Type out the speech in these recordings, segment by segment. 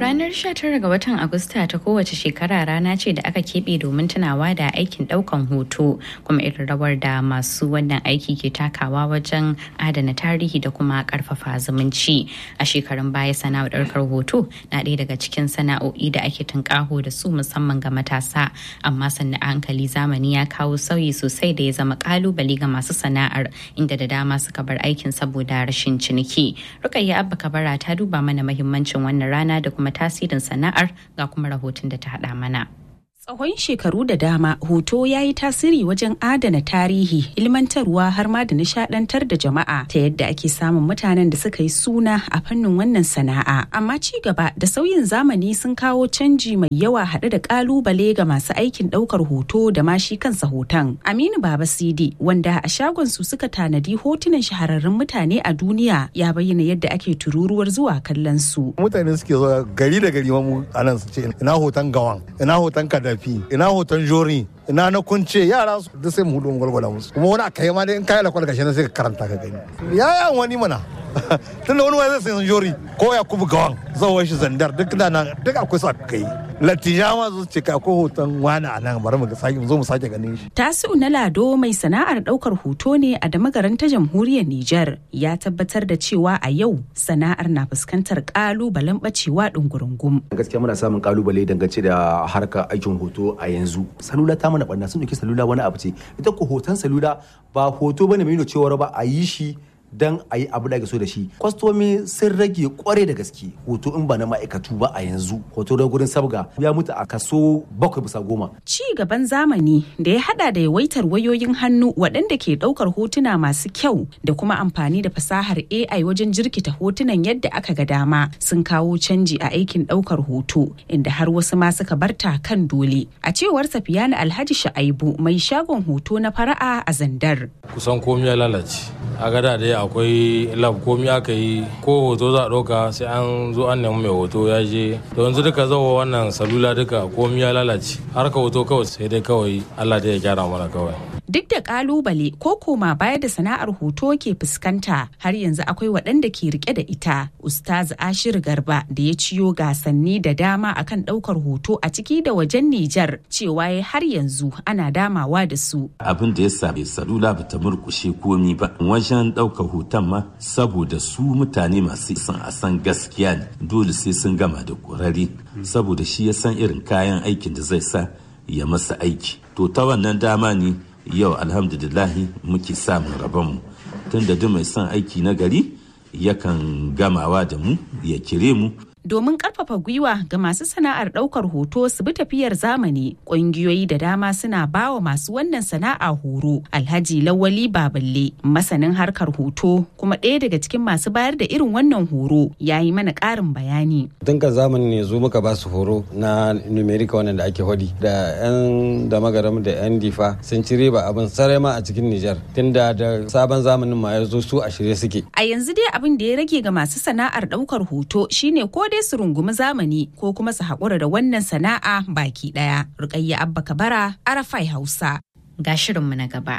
Ranar 19 ga watan Agusta ta kowace shekara rana ce da aka keɓe domin tunawa da aikin ɗaukan hoto kuma irin rawar da masu wannan aiki ke takawa wajen adana tarihi da kuma ƙarfafa zumunci. A shekarun baya sana'ar ɗaukar hoto na ɗaya daga cikin sana'o'i da ake tunƙaho da su musamman ga matasa amma sannan a hankali zamani ya kawo sauyi sosai da ya zama ƙalubale ga masu sana'ar inda da dama suka bar aikin saboda rashin ciniki. Rukayya Abba Kabara ta duba mana mahimmancin wannan rana da kuma tasirin sana'ar ga kuma rahoton da ta haɗa mana. Tsawon shekaru da dama hoto ya yi tasiri wajen adana tarihi, ilmantarwa har ma da nishadantar da jama'a ta yadda ake samun mutanen da suka yi suna a fannin wannan sana'a. Amma ci gaba da sauyin zamani sun kawo canji mai yawa haɗe da ƙalubale ga masu aikin ɗaukar hoto da ma shi kansa hoton. Aminu Baba Sidi wanda a shagon su suka tanadi hotunan shahararrun mutane a duniya ya bayyana yadda ake tururuwar zuwa kallon su. Mutane suke zuwa gari da gari mu anan su ce ina hoton gawan, ina hoton kada tafi ina hoton jori ina na kunce yara su da sai mu hudu mu gwalgwala musu kuma wani aka yi ma dai in kayi lakwal gashi na sai ka karanta ka gani yaya wani mana tunda wani wani zai sai jori ko ya kubu gawan zawon shi zandar duk da nan duk akwai su aka yi latija ma zo ce ka akwai hoton wani a nan bari mu sake zo mu sake ganin shi Tasi'u na Lado mai sana'ar daukar hoto ne a damagaran ta jamhuriyar Nijar ya tabbatar da cewa a yau sana'ar na fuskantar kalubalen bacewa dungurungum. gaskiya muna samun kalubale dangance da harkar aikin hoto a yanzu salula ta mana barna sun dauki salula wani abu ce ita ko hoton salula ba hoto bane mai nuna cewa ba a yi shi dan a yi abu da ake so da shi kwastomi sun rage kware da gaske hoto in ba na ma'aikatu ba a yanzu hoto da gurin sabga ya mutu a kaso bakwai bisa goma Ci gaban zamani da ya hada da yawaitar wayoyin hannu waɗanda ke ɗaukar hotuna masu kyau da kuma amfani da fasahar AI wajen jirkita hotunan yadda aka ga dama sun kawo canji a aikin ɗaukar hoto inda har wasu ma suka barta kan dole. A cewar Safiyana Alhaji Sha'aibu mai shagon hoto na fara'a a Zandar. kusan komi ya lalace a gada dai akwai lab komi aka yi ko hoto za a ɗauka sai an zo an nemi mai hoto ya je to yanzu duka zawo wannan salula duka komi ya lalace harka hoto kawai sai dai kawai allah dai ya gyara mana kawai Duk da kalubale ko koma baya da sana'ar hoto ke fuskanta har yanzu akwai waɗanda ke rike da ita. Ustaz Ashir Garba da ya ciyo gasanni da dama akan ɗaukar hoto a ciki da wajen Nijar cewa ya har yanzu ana damawa da su. abin da ya same salula ba ta murkushe komi ba wajen ɗaukar hoton ma saboda su mutane masu son a san gaskiya ne dole sai sun gama da ƙwararre saboda shi ya san irin kayan aikin da zai sa ya masa aiki to ta wannan dama ne yau alhamdulillahi muke samun rabonmu tunda duk mai son aiki na gari yakan gamawa da mu ya kire mu Domin ƙarfafa gwiwa ga masu sana'ar ɗaukar hoto su bi tafiyar zamani, ƙungiyoyi da dama suna bawa masu wannan sana'a horo. Alhaji Lawali Baballe, masanin harkar hoto kuma ɗaya daga cikin masu bayar da irin wannan horo, ya yi mana ƙarin bayani. tun kan zamani ne zo muka ba su horo na numerica wannan da ake hodi da yan da magaram da yan difa sun ci riba abin sarai ma a cikin nijar tunda da sabon zamanin ma ya zo su a shirye suke A yanzu dai abin da ya rage ga masu sana'ar ɗaukar hoto shine ko dai su rungumi zamani ko kuma su haƙura da wannan sana'a baki ɗaya. Rukayya Abba Kabara, Arafai Hausa. Ga shirinmu na gaba.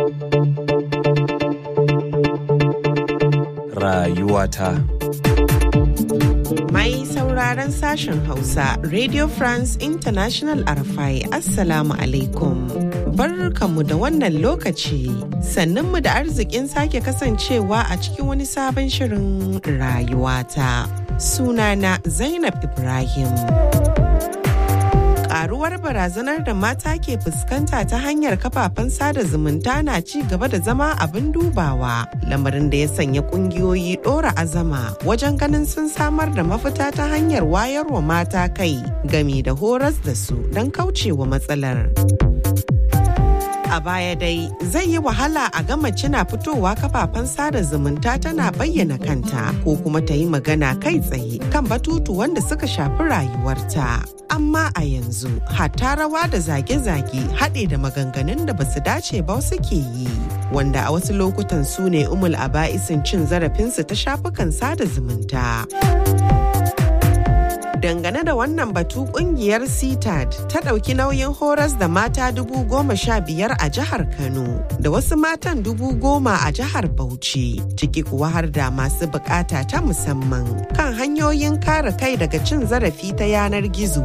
rayuwata. Mai sauraron sashen Hausa, Radio France International Arafai, Assalamu alaikum. Barkanmu da wannan lokaci, sannunmu da arzikin sake kasancewa a cikin wani sabon shirin rayuwata. Sunana Zainab Ibrahim. karuwar barazanar da mata ke fuskanta ta hanyar kafafen sada zumunta na ci gaba da zama abin dubawa lamarin da ya sanya kungiyoyi dora azama wajen ganin sun samar da mafita ta hanyar wayarwa mata kai gami da horas da su don kaucewa matsalar. A baya dai zai yi wahala a ga mace na fitowa kafafen sada zumunta tana bayyana kanta ko kuma ta yi magana kai tsaye kan batutu wanda suka shafi rayuwarta. Amma a yanzu hatta rawa da zage-zage haɗe da maganganun da basu dace ba suke yi. Wanda a wasu lokutan su ne umul aba'isin cin zarafinsu ta shafukan sada zumunta. dangane da wannan batu kungiyar CTAD ta ɗauki nauyin horas da mata dubu goma sha biyar a jihar Kano da wasu matan dubu goma a jihar Bauchi ciki kuwa har da masu bukata ta musamman kan hanyoyin kare kai daga cin zarafi ta yanar gizo.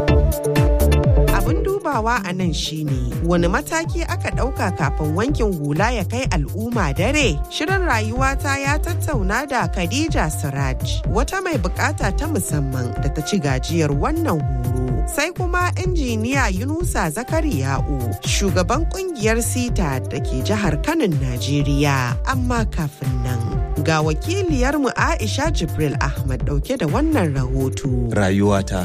Abin dubawa a nan shine wani mataki aka ɗauka kafin wankin hula ya kai al'umma dare. Shirin rayuwata ya tattauna da Khadija Siraj wata mai bukata ta musamman da ta ci gajiyar wannan horo. Sai kuma injiniya Yunusa Zakariya'u shugaban kungiyar sita da ke jihar Kanin Najeriya. Amma kafin nan ga wakiliyarmu Aisha Jibril Ahmad dauke da wannan rahoto. Rayuwata.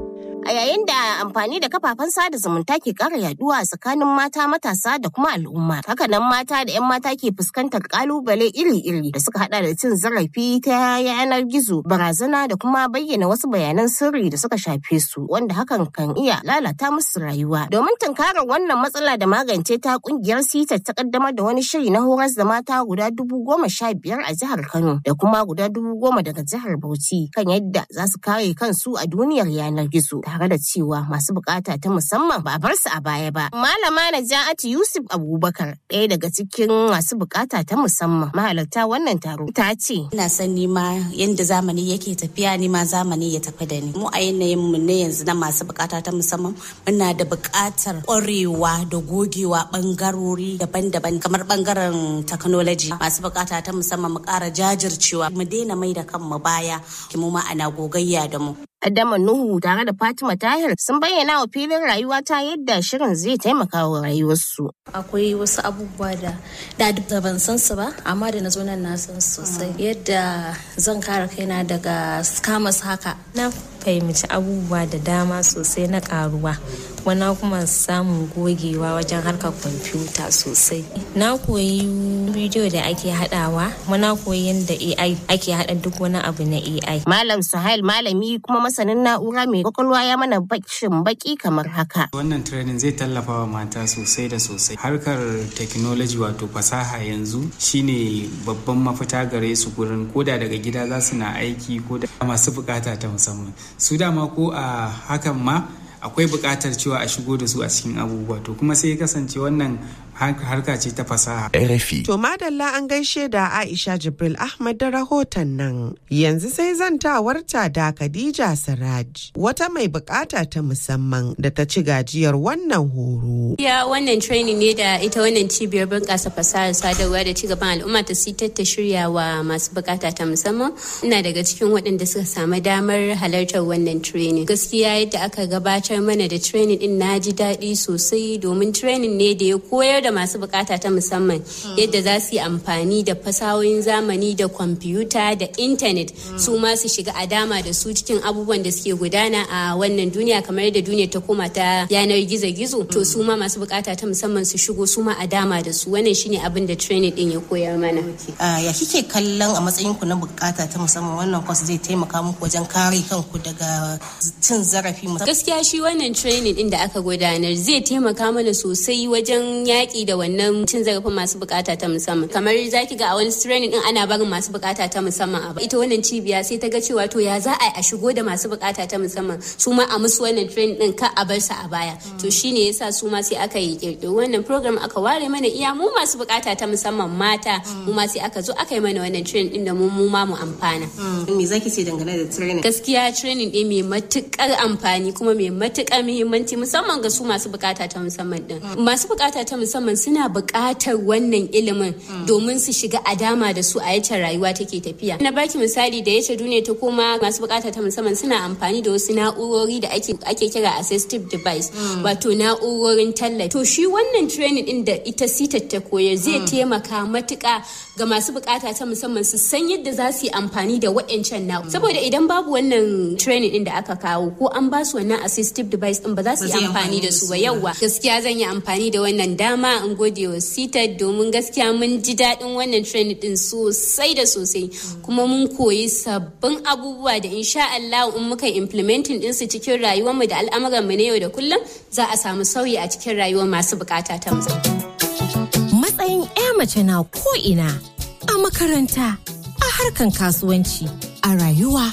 A yayin da amfani da kafafen sada zumunta ke ƙara yaduwa a tsakanin mata matasa da kuma al'umma. Hakanan mata da 'yan mata ke fuskantar ƙalubale iri-iri da suka hada da cin zarafi ta yanar gizo, barazana da kuma bayyana wasu bayanan sirri da suka shafe su, wanda hakan kan iya lalata musu rayuwa. Domin tunkarar wannan matsala da magance ta kungiyar sita ta kaddamar da wani shiri na horas da mata guda dubu goma sha biyar a jihar Kano da kuma guda dubu goma daga jihar Bauchi kan yadda za su kare kansu a duniyar yanar gizo. tare da cewa masu bukata ta musamman ba a bar su a baya ba. Malama Naja'atu Yusuf Abubakar ɗaya daga cikin masu bukata ta musamman mahalarta wannan taro ta ce. Ina son nima yadda zamani yake tafiya nima zamani ya tafi da ni. Mu a yanayin mu ne yanzu na masu bukata ta musamman muna da bukatar ƙwarewa da gogewa bangarori daban-daban kamar bangaren technology masu bukata ta musamman mu ƙara jajircewa mu daina mai da kanmu baya mu ma ana gogayya da mu. Adama Nuhu tare da Fatima Tahir sun bayyana wa filin rayuwa ta yadda shirin zai taimaka wa rayuwarsu. Akwai wasu abubuwa da da ban san su ba, amma da na zo nan na san sosai. Yadda zan kare kaina daga scammers haka. Na fahimci abubuwa da dama sosai na karuwa. Wana kuma samun gogewa wajen harkar kwamfuta sosai. Na koyi bidiyo da ake haɗawa, muna koyi yadda AI ake haɗa duk wani abu na AI. Malam Suhail malami kuma masanin na'ura mai kwakwalwa ya mana bakin baki kamar haka. Wannan training zai tallafa wa mata sosai da sosai. Harkar technology wato fasaha yanzu shine babban mafita gare su gurin koda daga gida za su na aiki ko da masu bukata ta musamman. Su dama ko a hakan ma akwai buƙatar cewa a shigo da su a cikin abubuwa to kuma sai ya kasance wannan harka ce ta fasaha. RFI. To madalla an gaishe da Aisha Jibril Ahmad da rahoton nan. Yanzu sai zantawarta da Khadija Siraj wata mai bukata ta musamman da ta ci gajiyar wannan horo. Ya wannan training ne da ita wannan cibiyar bunƙasa fasahar sadarwa da cigaban al'umma ta sitar ta shirya wa masu bukata ta musamman. Ina daga cikin waɗanda suka samu damar halartar wannan training. Gaskiya yadda aka gabatar mana da training din na ji daɗi sosai domin training ne da ya koyar da masu bukata ta musamman yadda za su yi amfani da fasahohin zamani da kwamfuta da intanet su ma su shiga a dama da su cikin abubuwan da suke gudana a wannan duniya kamar yadda duniya ta koma ta yanar gizo-gizo to su ma masu bukata ta musamman su shigo su ma a dama da su wannan shine abin da training din ya koyar mana ya kike kallon a matsayin ku na bukata ta musamman wannan kwas zai taimaka muku wajen kare kanku daga cin zarafi gaskiya shi wannan training din da aka gudanar zai taimaka mana sosai wajen yaƙi da wannan cin zarafin masu bukata ta musamman kamar zaki ga a wani training din ana barin masu bukata ta musamman a ita wannan cibiya sai ta ga cewa to ya za a a shigo da masu bukata ta musamman su ma a musu wannan training din ka a bar su a baya to shine yasa su ma sai aka yi kirkiro wannan program aka ware mana iya mu masu bukata ta musamman mata mu ma sai aka zo aka yi mana wannan training din da mu mu ma mu amfana me zaki ce dangane da training gaskiya training din mai matukar amfani kuma mai matukar muhimmanci musamman ga su masu bukata ta musamman din masu bukata ta musamman suna bukatar wannan ilimin domin su shiga a dama da su a yace rayuwa take tafiya na baki misali da yace duniya ta koma masu bukata ta musamman suna amfani da wasu na'urori da ake ake kira assistive device wato na'urorin tallafi to shi wannan training din da ita sita ta koyar zai taimaka matuka ga masu bukata ta musamman su san yadda za su yi amfani da waɗancan na'u saboda idan babu wannan training din da aka kawo ko an ba su wannan assistive device din ba za su yi amfani da su ba yauwa gaskiya zan yi amfani da wannan dama in gode wa sita domin gaskiya mun ji daɗin wannan training din sosai da sosai kuma mun koyi sabbin abubuwa da insha Allah in muka implementing din su cikin rayuwarmu da al'amuran mu na yau da kullum za a samu sauyi a cikin rayuwar masu bukata ta musamman. Matsayin 'ya mace na ko'ina a makaranta, a harkan kasuwanci, a rayuwa.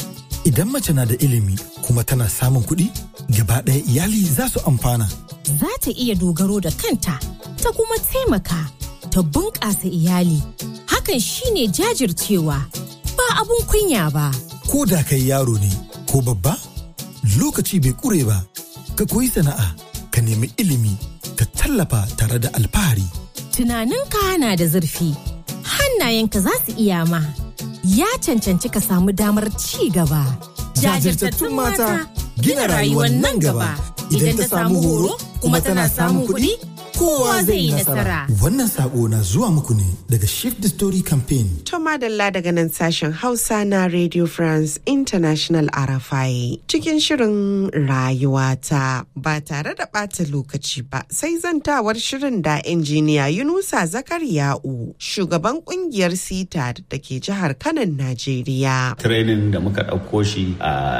Idan mace na da ilimi kuma tana samun kuɗi, gaba ɗaya iyali za su amfana. Za ta iya dogaro da kanta, ta kuma taimaka, ta bunƙasa iyali. Hakan shine jajircewa, ba abun kunya ba. Ko da kai yaro ne ko babba, lokaci bai ƙure ba, ka koyi sana'a, ka nemi ilimi, ka tallafa tare da alfahari. Tunaninka na da zurfi, hannayenka za su iya ma. Ya cancanci ka samu damar ci gaba. Jajirtattun mata gina rayuwar nan gaba. Idan ta samu horo kuma tana samun kuɗi, kowa zai yi nasara. Wannan sako na zuwa muku ne daga Shift the Story Campaign. To madalla daga nan sashen Hausa na Radio France International RFI cikin shirin rayuwata ba tare da ɓata lokaci ba sai zantawar shirin da injiniya Yunusa Zakariya'u shugaban kungiyar sita da ke jihar Kanan Najeriya. Training da muka ɗauko shi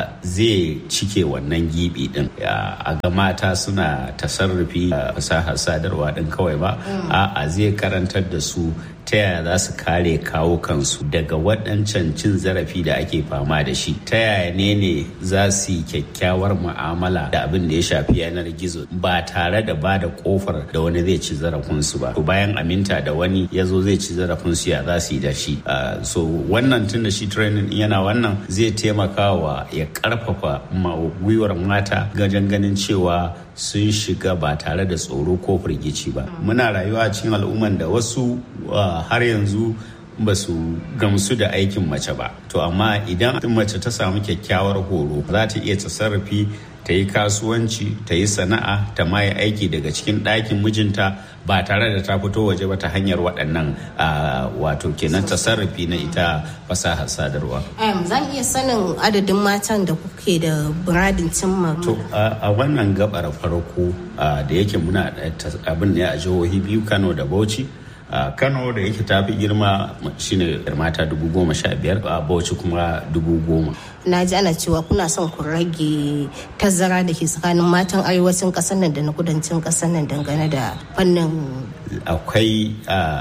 zai cike wannan gibi din a ga mata suna tasarrufi fasahar sadarwa din kawai ba a'a zai karantar da su ta yaya za su kare kawo kansu daga waɗancan cin zarafi da ake fama da shi ta yaya ne ne za su yi kyakkyawar mu'amala da abin da ya shafi yanar gizo ba tare da ba da kofar da wani zai ci zarafinsu ba to bayan aminta da wani ya zo zai ci zarafinsu ya za su yi da shi so wannan tun da shi training yana wannan zai taimaka wa ya karfafa gwiwar mata gajen ganin cewa sun shiga ba tare da tsoro ko firgici ba muna rayuwa a cikin al'umman da wasu har yanzu ba su gamsu da aikin mace ba to amma idan mace ta samu kyakkyawar horo za ta iya tasarrufi ta yi kasuwanci ta yi sana'a ta ma yi aiki daga cikin ɗakin mijinta ba tare da ta fito waje ba ta hanyar waɗannan wato kenan tasarrufi na ita fasahar sadarwa. zan iya sanin adadin matan da kuke da buradin cimma. To a wannan gabar farko da yake muna abin ne a jihohi biyu Kano da Bauchi. a kano da yake tafi girma shine mata dubu goma sha biyar a bauchi kuma dubu goma na ji ana cewa kuna son ku rage tazara da ke tsakanin matan arewacin kasar nan da na kudancin kasar nan dangane da fannin akwai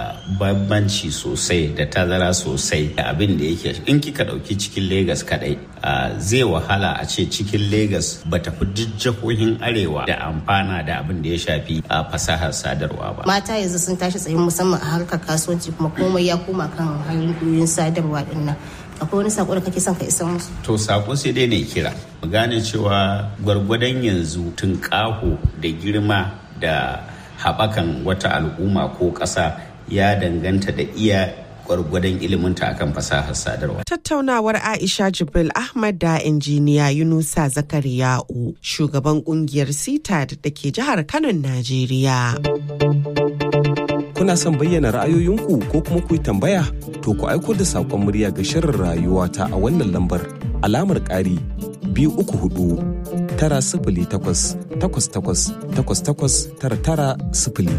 bambanci sosai da tazara sosai da abin da yake in kika dauki cikin Legas kadai zai wahala a ce cikin Legas ba ta fi jihohin arewa da amfana da abin da ya shafi fasahar sadarwa ba mata yanzu sun tashi tsayin musamman a harkar kasuwanci kuma komai ya koma kan hanyoyin sadarwa din nan akwai wani sako da kake son ka isa musu to sako sai dai ne kira mu gane cewa gwargwadon yanzu tunƙaho da girma da haɓakan wata al'umma ko ƙasa ya danganta da iya gwargwadon iliminta akan fasahar sadarwa. Tattaunawar Aisha Jibril Ahmad da injiniya Yunusa Zakariya'u shugaban kungiyar CITAD da ke jihar Kano, Najeriya. Kuna son bayyana ra'ayoyinku ko kuma ku yi tambaya? To ku aiko da saƙon murya ga shirin rayuwa ta a wannan lambar alamar ƙari biyu uku hudu tara sifili takwas takwas takwas takwas takwas tara tara sifili.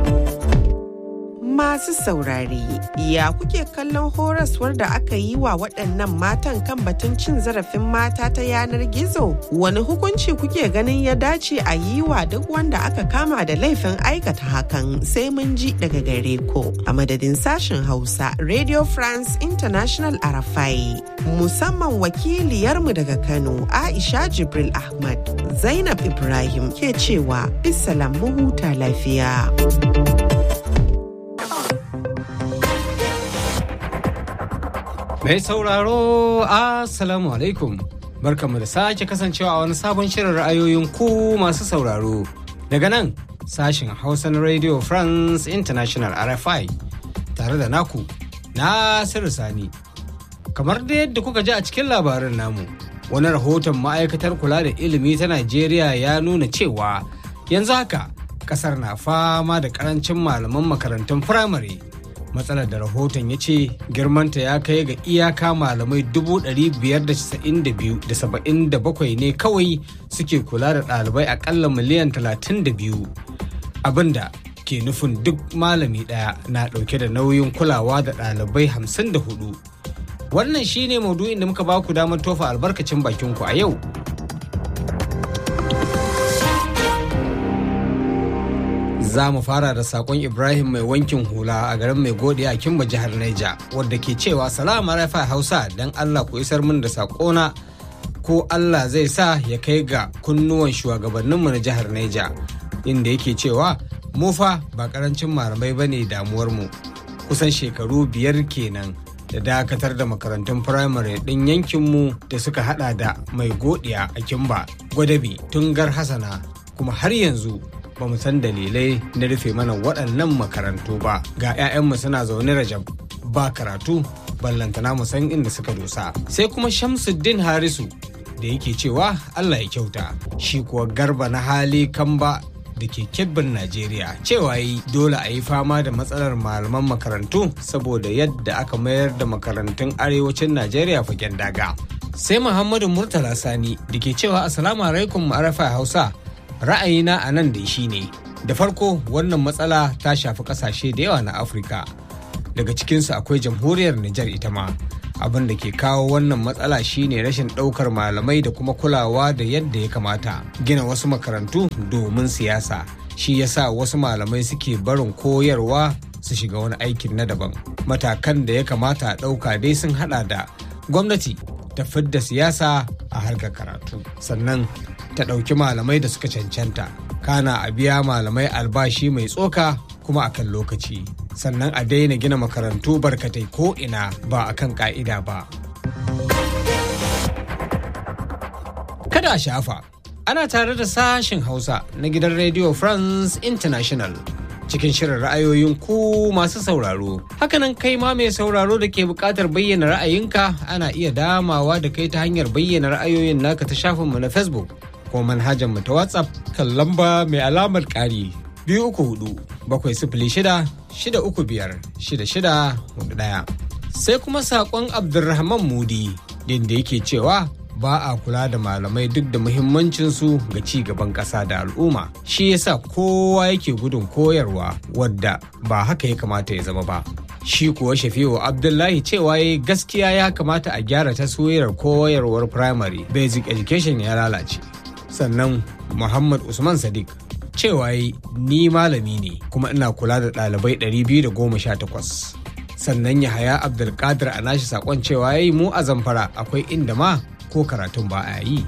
Masu saurare, ya kuke kallon horaswar da aka yi wa waɗannan matan kan batun cin zarafin mata ta yanar gizo? Wani hukunci kuke ganin ya dace a yi wa duk wanda aka kama da laifin aikata hakan sai mun ji daga gare ko. A madadin sashen Hausa, Radio France International Arafai, musamman wakiliyarmu daga Kano, Aisha Jibril Ahmad, Zainab Ibrahim ke cewa, Bisalam mu huta lafiya. Mai sauraro Assalamu alaikum. Barkamu da sake kasancewa a wani sabon shirin ra'ayoyin ku masu sauraro. Daga nan sashen Hausa na Radio France International RFI tare da naku Nasiru Sani. Kamar da yadda kuka ji a cikin labarin namu, wani rahoton ma'aikatar kula da ilimi ta Najeriya ya nuna cewa yanzu haka kasar na fama da karancin malaman makarantun firamare. matsalar da rahoton ya ce girmanta ya kai ga iyaka malamai 592,77 ne kawai suke kula da ɗalibai akalla miliyan 32 abinda ke nufin duk malami ɗaya na ɗauke da nauyin kulawa da ɗalibai 54 wannan shine maudu'in da muka baku damar tofa albarkacin bakinku a yau za mu fara da sakon ibrahim mai wankin hula a garin mai gode a kimba jihar naija wadda ke cewa salama rafa hausa don allah ku isar min da sakona ko Allah zai sa ya kai ga kunnuwan shugabanninmu na jihar Neja inda yake cewa mu fa ba karancin malamai ba ne damuwarmu kusan shekaru biyar kenan da dakatar da makarantun firamare ɗin yankinmu da suka hada da mai godiya a kimba gwadabi tungar hasana kuma har yanzu ba mu san dalilai na rufe mana waɗannan makarantu ba ga 'ya'yanmu suna zaune rajab ba karatu ballantana mu san inda suka dosa sai kuma shamsuddin harisu da yake cewa allah ya kyauta shi kuwa garba na hali kamba da ke kebbin Najeriya cewa yi dole a yi fama da matsalar malaman makarantu saboda yadda aka mayar da makarantun arewacin Najeriya fagen daga. Sai Muhammadu Murtala Sani da ke cewa Assalamu alaikum arafa Hausa ra'ayina a nan da shi ne. Da farko wannan matsala ta shafi kasashe da yawa na Afirka. Daga cikinsu akwai jamhuriyar Nijar ita ma. abin da ke kawo wannan matsala shine rashin ɗaukar malamai da kuma kulawa da yadda ya kamata gina wasu makarantu domin siyasa shi yasa wasu malamai suke barin koyarwa su shiga wani aikin na daban matakan da ya kamata a ɗauka dai sun hada da gwamnati ta fidda siyasa a harkar karatu sannan ta ɗauki malamai da suka cancanta kana a biya malamai albashi mai tsoka kuma a kan lokaci sannan a daina gina makarantu barkatai ko ina ba a kan ka'ida ba kada a shafa ana tare da sashen hausa na gidan radio france international cikin shirin ra'ayoyin ku masu sauraro hakanan kai ma mai sauraro da ke buƙatar bayyana ra'ayinka ana iya damawa da kai ta hanyar bayyana ra'ayoyin naka ta shafinmu na facebook ko manhajar mu ta whatsapp kan lamba mai alamar ƙari biyu uku hudu bakwai sifili shida shida uku biyar shida shida hudu ɗaya sai kuma saƙon abdulrahman mudi da yake cewa ba a kula da malamai duk da muhimmancinsu ga ci gaban ƙasa da al'umma shi yasa kowa yake gudun koyarwa wadda ba haka ya kamata ya zama ba shi kuwa shafi'u abdullahi cewa ya gaskiya ya kamata a gyara taswirar koyarwar primary basic education ya lalace sannan muhammad usman sadiq cewa ni malami ne kuma ina kula da ɗalibai 218 sannan yahaya abdulkadir a nashi sakon cewa yayi mu a zamfara akwai inda ma ko karatun ba a yi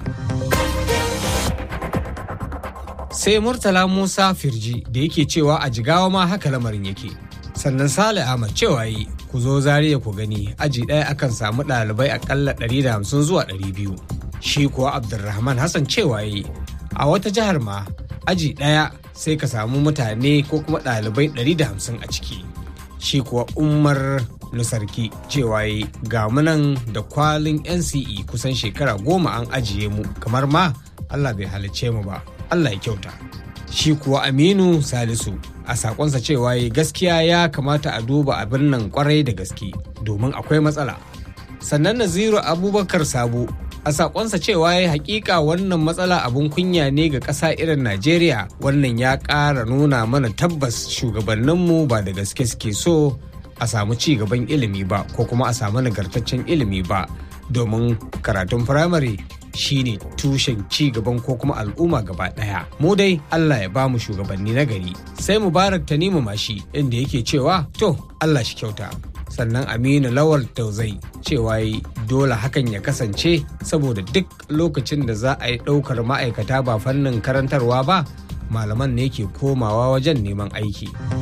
sai murtala musa firji da yake cewa a jigawa ma haka lamarin yake sannan sale ahmad cewa yi ku zo zariya ku gani aji ɗaya akan samu ɗalibai akalla 150 zuwa 200 shi kuwa abdulrahman hassan cewa yi a wata jihar ma aji ɗaya sai ka samu mutane ko kuma ɗalibai 150 a ciki shi kuwa umar nusarki cewa yi ga munan da kwalin nce kusan shekara goma an ajiye mu kamar ma allah bai halicce mu ba allah ya kyauta shi kuwa aminu salisu a sakonsa cewa yi gaskiya ya kamata a duba abin nan kwarai da gaske domin akwai matsala sannan naziru abubakar sabo a sakonsa cewa ya hakika wannan matsala abun kunya ne ga ƙasa irin najeriya wannan ya ƙara nuna mana tabbas shugabanninmu ba da gaske suke so a samu ci gaban ilimi ba ko kuma a samu nagartaccen ilimi ba domin karatun firamare shine tushen ci gaban ko kuma al'umma gaba daya mu dai Allah ya bamu shugabanni na gari sai mubarak tanimu mashi inda yake cewa to Allah shi kyauta sannan aminu lawal tauzai cewa yi dole hakan ya kasance saboda duk lokacin da za a yi ɗaukar ma'aikata ba fannin karantarwa ba malaman ne ke komawa wajen neman aiki.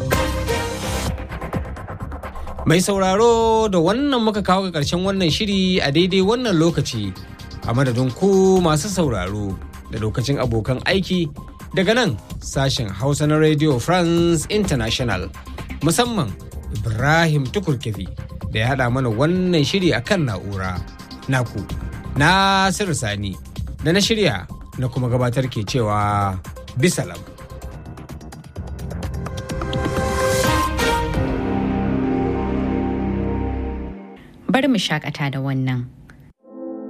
Mai sauraro da wannan muka kawo ga ƙarshen wannan shiri a daidai wannan lokaci a madadin ku masu sauraro da lokacin abokan aiki daga nan sashen Hausa na Radio France International musamman Ibrahim Tukurkefi da ya haɗa mana wannan shiri a kan na'ura. Naku, Nasiru Sani da na shirya na kuma gabatar ke cewa bisalam. bari mu shakata da wannan.